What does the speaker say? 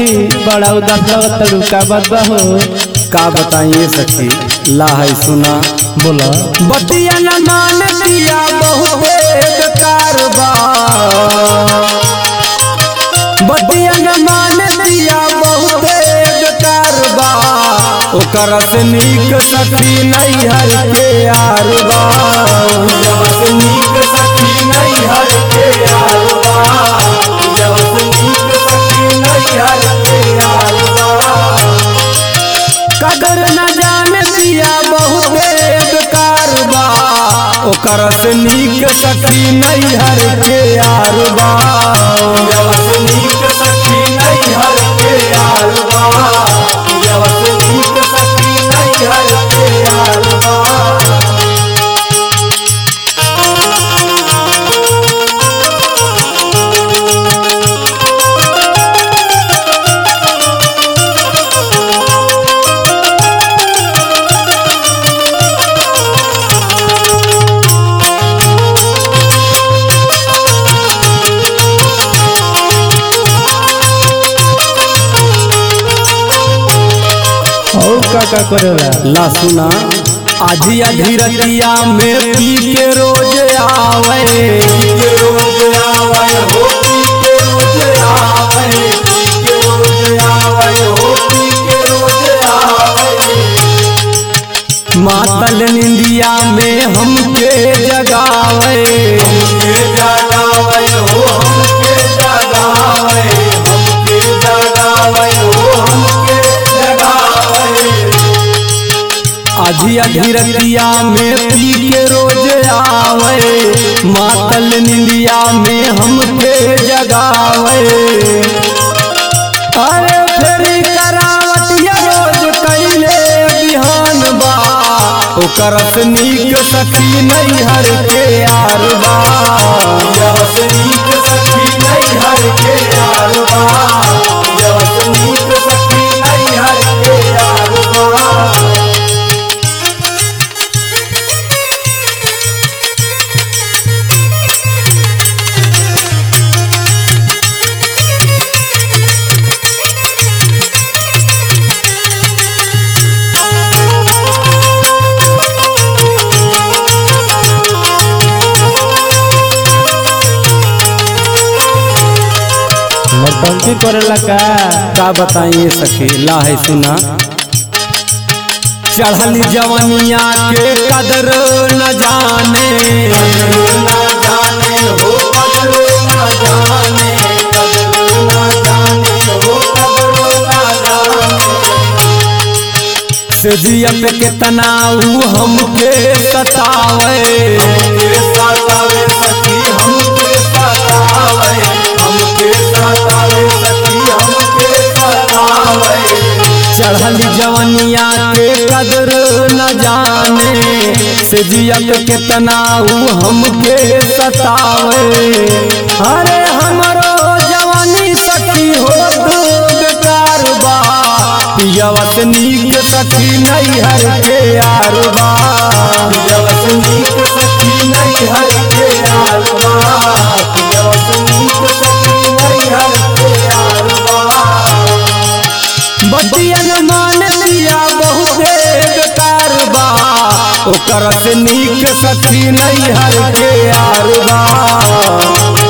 सखी बड़ा उदास लगत तड़ुका बात बा हो का बताइए सखी ला है सुना बोला बतिया न मान दिया बहुते बेकार बा बतिया न मान दिया बहुते बेकार बा ओकर से नीक सखी नहीं हर के यार बा जब से नीक सखी नहीं हर के यार बा जब से नीक सखी नहीं हर के यार बा कदर न जान दिया बहुते बेकार बा ओकर से नीक सखी नहीं हर के यार बा जब से नीक सखी नहीं हर के यार बा जब से नीक सखी नहीं हर के यार बा और का का करेला ला सुना आजिया धीरतिया में पी के रोज आवे पी के रोज आवे हो पी के रोज आवे पी के रोज आवे हो पी के रोज आवे मातल निंदिया में हमके जगावे हमके जगावे हो हमके जगावे हमके जगावे हो हमके जगावे आधी अधीरतिया में पी के रोज आवे मातल निंदिया में हमके जगावे अरे फेरी करावटिया रोज कैले बिहान बा ओकर से नीक सखी नहीं हर के यार बा जब से नीक सखी नहीं हर के यार बा जब से नीक सखी नहीं हर के यार बा नौटंकी करेला का का बताइए सखी ला है सुना चढ़ल जवनिया के कदर न जाने न जाने हो कदर न जाने कदर न जाने हो कदर न जाने सजिया पे कितना ऊ हमके सतावे हमके सतावे सखी हमके सतावे हमके सतावे सखी हमके सतावे चढ़ल जवनिया के कदर न जाने सजिया पे कितना ऊ हमके सतावे अरे हमरो जवानी सखी हो बेकार बा पियवत नीक सखी नहीं हर के यार बा पियवत नीक सखी नहीं हर के यार बा पियवत नीक सखी नहीं हर के यार बा बतियन मान लिया बहुते बेकार बा ओकर से नीक सखी नहीं हर के यार बा